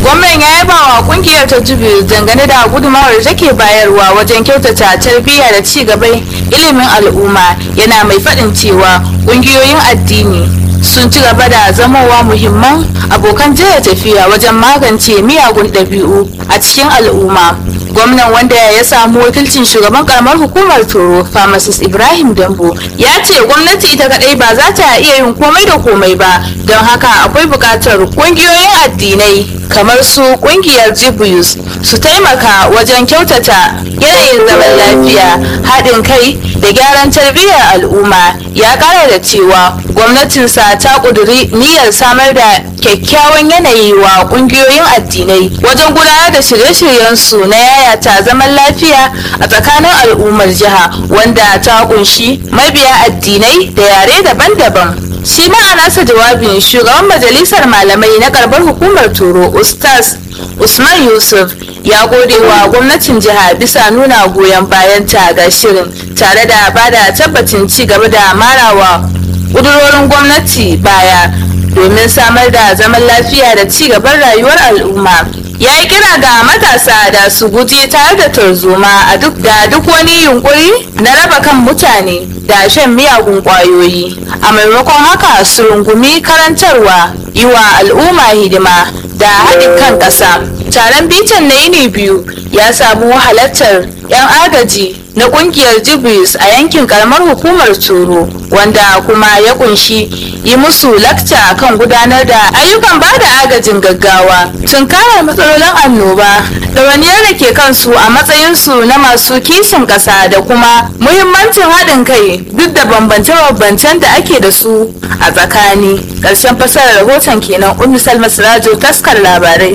gwamnan ya yaba wa kungiyar ta jubilee dangane da gudunmawar da take bayarwa wajen kyautata tarbiyya da ci gaban ilimin al'umma yana mai faɗin cewa kungiyoyin addini sun ci gaba da zamowa muhimman abokan jaya tafiya wajen magance miyagun ɗabi'u a cikin al'umma gwamnan wanda ya samu wakilcin shugaban karamar hukumar toro pharmacist ibrahim dambo ya ce gwamnati ita kadai ba za ta iya yin komai da komai ba don haka akwai buƙatar ƙungiyoyin addinai kamar su ƙungiyar jibuyus su taimaka wajen kyautata yanayin zaman lafiya haɗin kai da gyaran tarbiyyar al'umma ya ƙara da cewa gwamnatinsa ta ƙuduri niyyar samar da kyakkyawan yanayi wa ƙungiyoyin addinai wajen gudanar da shirye-shiryensu na yayata zaman lafiya a tsakanin al'ummar jiha wanda ta kunshi mabiya addinai da yare daban-daban shi ma a nasa jawabin shugaban majalisar malamai na karbar hukumar toro ustaz usman yusuf ya gode wa gwamnatin jiha bisa nuna goyon bayanta ga shirin tare da bada tabbacin ci gaba da marawa ƙudurorin gwamnati baya domin samar da zaman lafiya da ci gaban rayuwar al'umma ya yi kira ga matasa da su guji tare da tarzoma a duk da duk wani yunkuri na raba kan mutane da shan miyagun kwayoyi a maimakon haka su rungumi karantarwa yi wa al'umma hidima da haɗin kan ƙasa taron bitan na yini biyu ya samu halartar 'yan agaji na kungiyar jibris a yankin karamar hukumar toro wanda kuma ya kunshi yi musu lakta kan gudanar da ayyukan ba da agajin gaggawa tunkarar matsalolin annoba ɗawainiyar da ke kansu a matsayinsu na masu kishin ƙasa da kuma muhimmancin haɗin kai duk da bambance-bambancen da ake da su a tsakani ƙarshen fasarar rahoton kenan ummi salma sirajo taskar labarai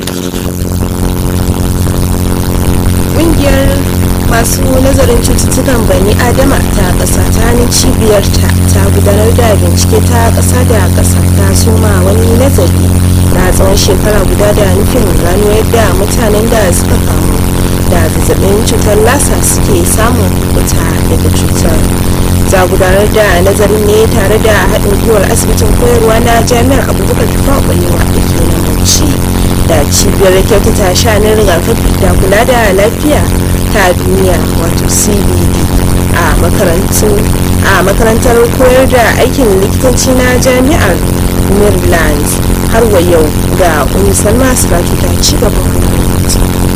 masu nazarin cututtukan bani adama ta ƙasa ta hannun cibiyarta ta gudanar da bincike ta ƙasa da ƙasa ta soma wani nazari na tsawon shekara guda da nufin gano yadda mutanen da suka kamu da zazzabin cutar lasa suke samun kuta daga cutar za gudanar da nazarin ne tare da haɗin gwiwar asibitin koyarwa na jami'ar abubakar tufa ɓalewa da ke nan bauchi da cibiyar kyautata shanin rigakafi da kula da lafiya ta duniya wato cbd a a makarantar koyar da aikin likitanci na jami'ar maryland har wa yau ga unisalma siraki ta ci gaba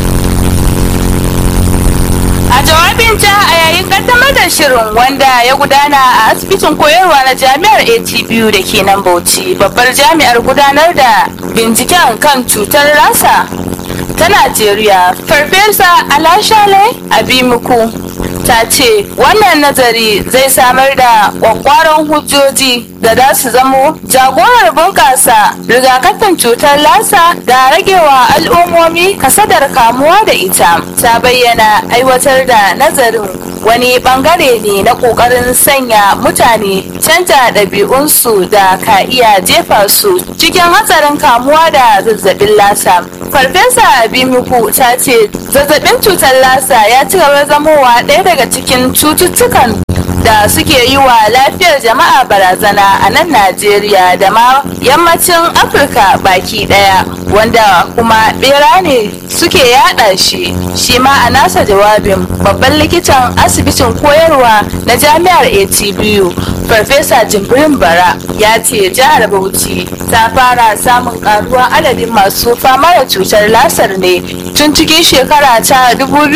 a jawabinta a yayin kaddamar da shirin wanda ya gudana a asibitin koyarwa na jami'ar atbu da ke nan bauchi babbar jami'ar gudanar da binciken kan cutar rasa ta najeriya farfesa alashale abimuku ta ce wannan nazari zai samar da kwakwaron hujjoji da za su zamo jagorar bunƙasa rigakafin cutar lasa da ragewa al'ummomi kasadar kamuwa da ita ta bayyana aiwatar da nazarin wani bangare ne na kokarin sanya mutane canja ɗabi'unsu da ka iya jefa su cikin hatsarin kamuwa da zazzabin lasa farfesa abimiku ta ce zazzabin cutar lasa ya ci gaba zamowa ɗaya daga cikin cututtukan da suke yi wa lafiyar jama'a barazana a nan najeriya da ma yammacin afirka baki daya wanda kuma bera ne suke yada shi shi ma a nasa jawabin babban likitan asibitin koyarwa na jami'ar atbu farfesa jimbirin bara ya ce jihar bauchi ta fara samun karuwa adadin masu fama da cutar lasar ne tun cikin shekara ta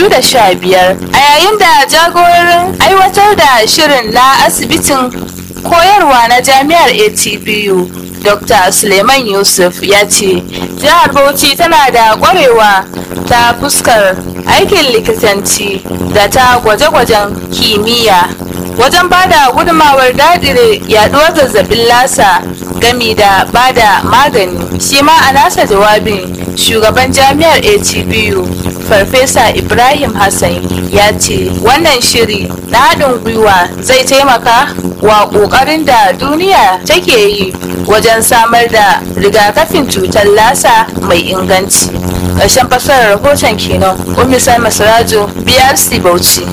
2015 a yayin da jagororin aiwatar da shirin na asibitin koyarwa na jami'ar atbu dr suleiman yusuf ya ce jihar bauchi tana da kwarewa ta fuskar aikin likitanci da ta gwaje-gwajen kimiyya wajen bada gudumawar dadire yaduwar zazzabin lasa gami da bada magani shi ma a nasa jawabin shugaban jami'ar atbu farfesa ibrahim hassan ya ce wannan shiri na haɗin gwiwa zai taimaka wa ƙoƙarin da duniya take yi wajen samar da rigakafin cutar lasa mai inganci ƙarshen fasarar rahoton kenan ummi salma sirajo brc bauchi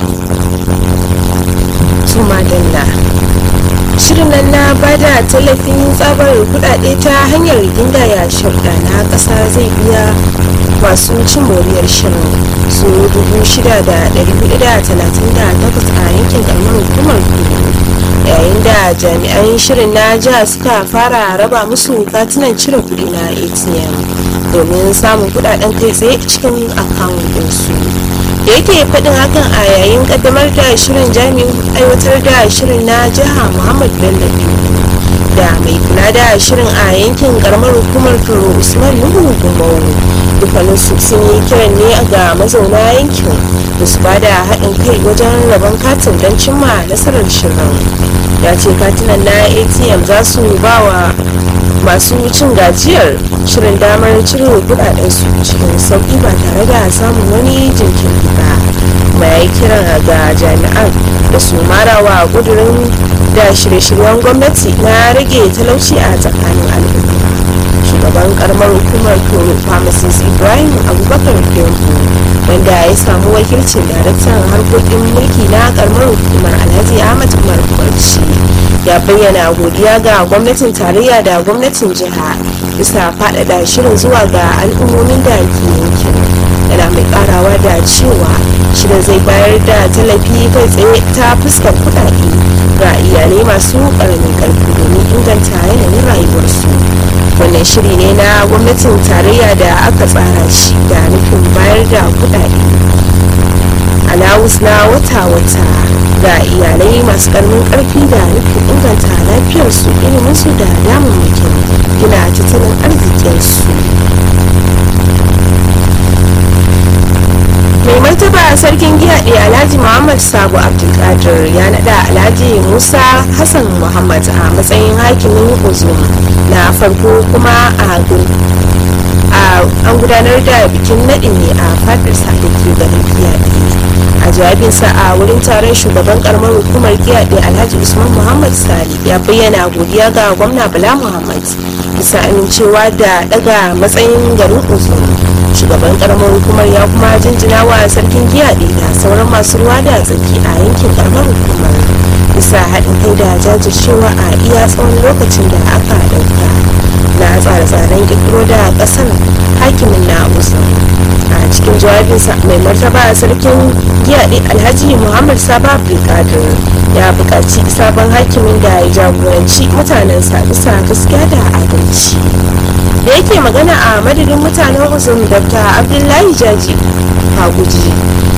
madalla shirin nan na bada tallafin tsabar kudade ta hanyar gindaya sharuɗa na ƙasa zai biya masu cin moriyar shirin su 6,438 a yankin karamar hukumar kudu yayin da jami'an shirin na jiha suka fara raba musu katunan cire kuɗi na atm domin samun kudaden kai tsaye cikin akawun ɗinsu da yake faɗin hakan a yayin ƙaddamar da shirin jami'in aiwatar da shirin na jiha muhammad bello da mai kula da shirin a yankin karamar hukumar turo usman nuhu gumau dukkaninsu sun yi kiran ne ga mazauna yankin da su ba da haɗin kai wajen rabon katin don cimma nasarar shirin ya ce katunan na atm za su ba wa masu cin gajiyar shirin damar cire kudadensu cikin sauƙi ba tare da samun wani jinkiri ba kuma ya yi kiran ga jami'an da su marawa ƙudurin da shirye-shiryen gwamnati na rage talauci a tsakanin al'umma shugaban karamar hukumar toro pharmacist ibrahim abubakar kemfu wanda ya samu wakilcin daraktan harkokin mulki na karamar hukumar alhaji ahmad umar barci ya bayyana godiya ga gwamnatin tarayya da gwamnatin jiha bisa faɗaɗa shirin zuwa ga al'ummomin da ke yankin yana mai karawa da cewa shirin zai bayar da tallafi kai tsaye ta fuskar kuɗaɗe ga iyalai masu ƙaramin ƙarfi domin inganta yanayin rayuwarsu wannan shiri ne na gwamnatin tarayya da aka tsara shi da nufin bayar da kuɗaɗe alawus na wata-wata ga iyalai masu ƙaramin ƙarfi da nufin inganta lafiyarsu iliminsu da damammakin gina tattalin arzikinsu mai martaba sarkin giyaɗe alhaji muhammad sabo abdulkadir ya naɗa alhaji musa hassan muhammad a matsayin hakimin uzum na farko kuma a an gudanar da bikin naɗin ne a fadarsa da ke garin giyaɗe a jawabinsa a wurin taron shugaban karamar hukumar giyaɗe alhaji usman muhammad sali ya bayyana godiya ga gwamna bala muhammad bisa amincewa da daga matsayin garin uzum shugaban karamar hukumar ya kuma jinjina wa sarkin giyaɗe da sauran masu ruwa da tsaki a yankin karamar hukumar bisa haɗin kai da jajircewa a iya tsawon lokacin da aka ɗauka na tsare-tsaren ƙirƙiro da ƙasar hakimin na usam a cikin jawabinsa mai martaba sarkin giyaɗe alhaji muhammad saba abdulkadir ya buƙaci sabon hakimin da ya jagoranci mutanensa bisa gaskiya da adalci da yake magana a madadin mutanen uzun dr abdullahi jaji haguji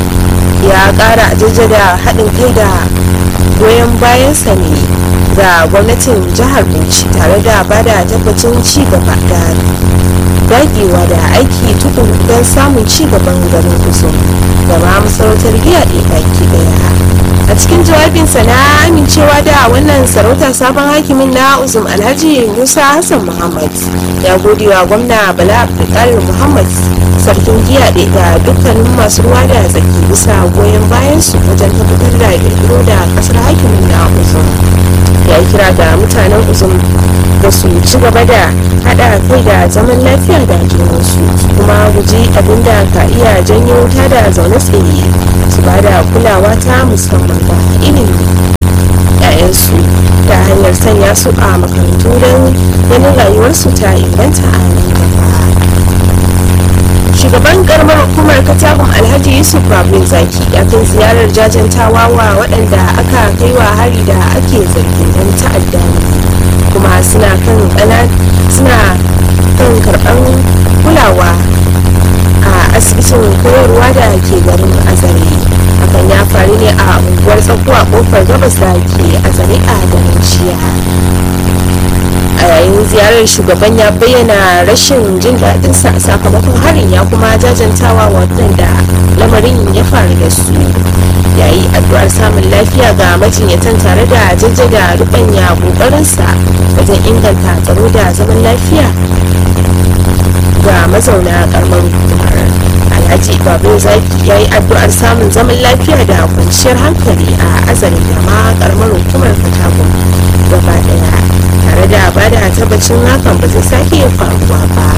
ya kara jaddada haɗin kai da goyon bayansa ne ga gwamnatin jihar bauchi tare da bada tabbacin ci gaba da dagewa da aiki tukun don samun ci gaban garin uzun da ma masarautar giya baki daya a cikin jawabinsa na amincewa da wannan sarauta sabon hakimin na uzum alhaji musa hassan muhammad ya gode wa gwamna bala abdulkadir muhammad sarkin giya da dukkanin masu ruwa da tsaki bisa goyon bayan su wajen tabbatar da kirkiro da kasar hakimin na uzum ya kira ga mutanen uzum da su ci gaba da haɗa kai da zaman lafiya da junansu kuma guji abin da ka iya janyo wuta da zaune tsaye su ba da kulawa ta musamman ga ilimi yayansu ta hanyar sanya su a makarantu don ganin rayuwarsu ta inganta a nan gaba shugaban karamar hukumar katakon alhaji yusuf babin zaki ya kai ziyarar jajantawa wa waɗanda aka kai wa hari da ake zargin don ta'adda kuma suna kan suna kan karɓar kulawa a asibitin koyarwa da ke garin azare hakan ya faru ne a unguwar tsakuwa kofar gabas da ke azare a garin jiya a yayin ziyarar shugaban ya bayyana rashin jin daɗinsa sakamakon harin ya kuma jajantawa waɗanda lamarin ya faru da su yayi addu'ar samun lafiya ga majinyatan tare da jajjaga rubanya ƙoƙarinsa wajen inganta tsaro da zaman lafiya ga mazauna karamar hukumar alhaji babu zaki ya yi addu'ar samun zaman lafiya da kwanciyar hankali a azari da ma karamar hukumar fatagun gaba daya tare da ba da tabbacin hakan ba zai sake faruwa ba